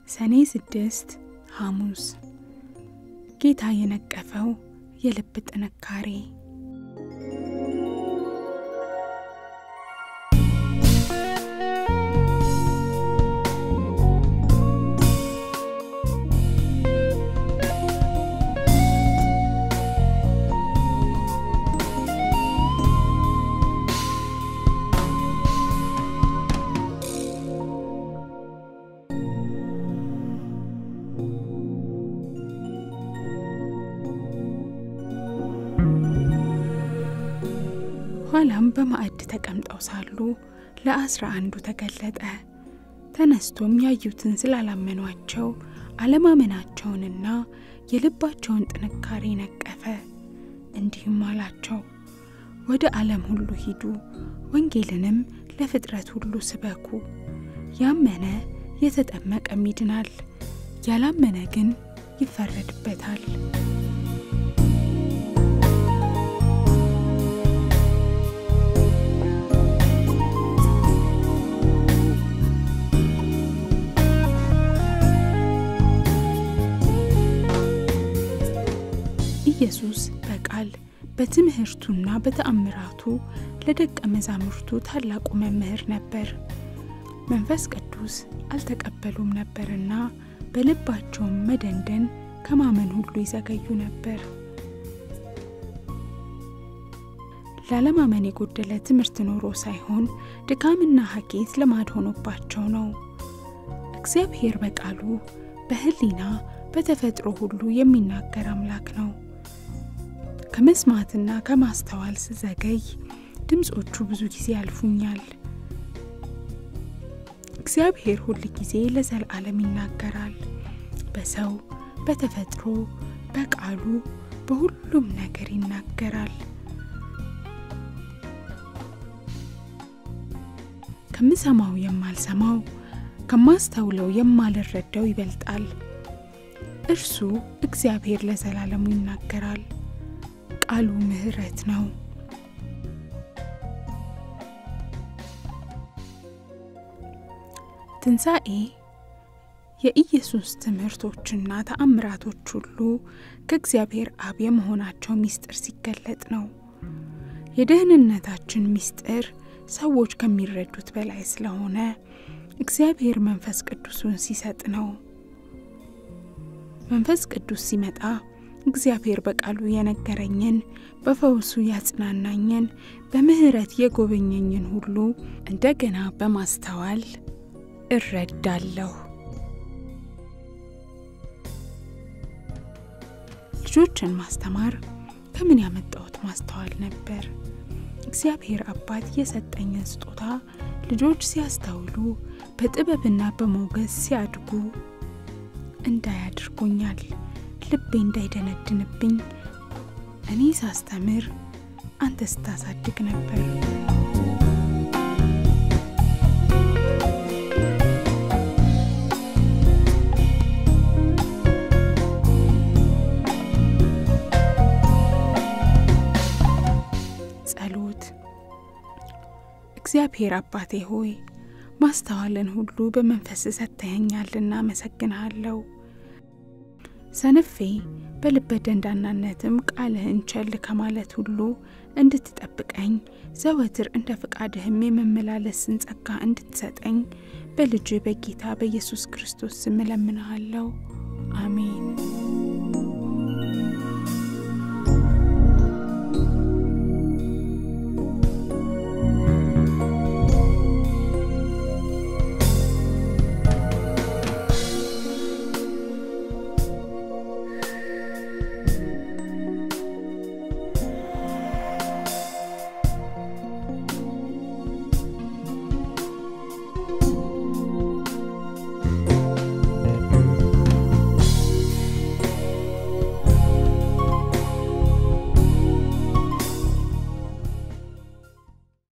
ሰኔ ስድስት ሐሙስ ጌታ የነቀፈው የልብ ጥንካሬ ኋላም በማዕድ ተቀምጠው ሳሉ ለአስራ አንዱ ተገለጠ። ተነስቶም ያዩትን ስላላመኗቸው አለማመናቸውንና የልባቸውን ጥንካሬ ነቀፈ። እንዲህም አላቸው፣ ወደ ዓለም ሁሉ ሂዱ፣ ወንጌልንም ለፍጥረት ሁሉ ስበኩ። ያመነ የተጠመቀም ይድናል፣ ያላመነ ግን ይፈረድበታል። ኢየሱስ በቃል በትምህርቱና በተአምራቱ ለደቀ መዛሙርቱ ታላቁ መምህር ነበር። መንፈስ ቅዱስ አልተቀበሉም ነበርና በልባቸውም መደንደን ከማመን ሁሉ ይዘገዩ ነበር። ላለማመን የጎደለ ትምህርት ኖሮ ሳይሆን ድካምና ሀኬት ልማድ ሆኖባቸው ነው። እግዚአብሔር በቃሉ በሕሊና በተፈጥሮ ሁሉ የሚናገር አምላክ ነው። ከመስማትና ከማስተዋል ስዘገይ ድምፆቹ ብዙ ጊዜ ያልፉኛል። እግዚአብሔር ሁል ጊዜ ለዘላለም ይናገራል። በሰው በተፈጥሮ በቃሉ በሁሉም ነገር ይናገራል። ከምሰማው የማልሰማው ከማስተውለው የማልረዳው ይበልጣል። እርሱ እግዚአብሔር ለዘላለሙ ይናገራል። ቃሉ ምሕረት ነው። ትንሣኤ የኢየሱስ ትምህርቶችና ተአምራቶች ሁሉ ከእግዚአብሔር አብ የመሆናቸው ምስጢር ሲገለጥ ነው። የደህንነታችን ምስጢር ሰዎች ከሚረዱት በላይ ስለሆነ እግዚአብሔር መንፈስ ቅዱሱን ሲሰጥ ነው። መንፈስ ቅዱስ ሲመጣ እግዚአብሔር በቃሉ የነገረኝን በፈውሱ ያጽናናኝን በምሕረት የጎበኘኝን ሁሉ እንደገና በማስተዋል እረዳለሁ። ልጆችን ማስተማር ከምን ያመጣሁት ማስተዋል ነበር። እግዚአብሔር አባት የሰጠኝን ስጦታ ልጆች ሲያስተውሉ በጥበብና በሞገስ ሲያድጉ እንዳያድርጎኛል። ልቤ እንዳይደነድንብኝ እኔ ሳስተምር አንተ ስታሳድግ ነበር። ጸሎት። እግዚአብሔር አባቴ ሆይ ማስተዋልን ሁሉ በመንፈስ ሰጥተኸኛልና አመሰግንሃለሁ። ሰነፌ በልበ ደንዳናነትም ቃልህን ቸል ከማለት ሁሉ እንድትጠብቀኝ ዘወትር እንደ ፈቃድህም የመመላለስን ጸጋ እንድትሰጠኝ በልጅ በጌታ በኢየሱስ ክርስቶስ ስም እለምንሃለሁ። አሜን።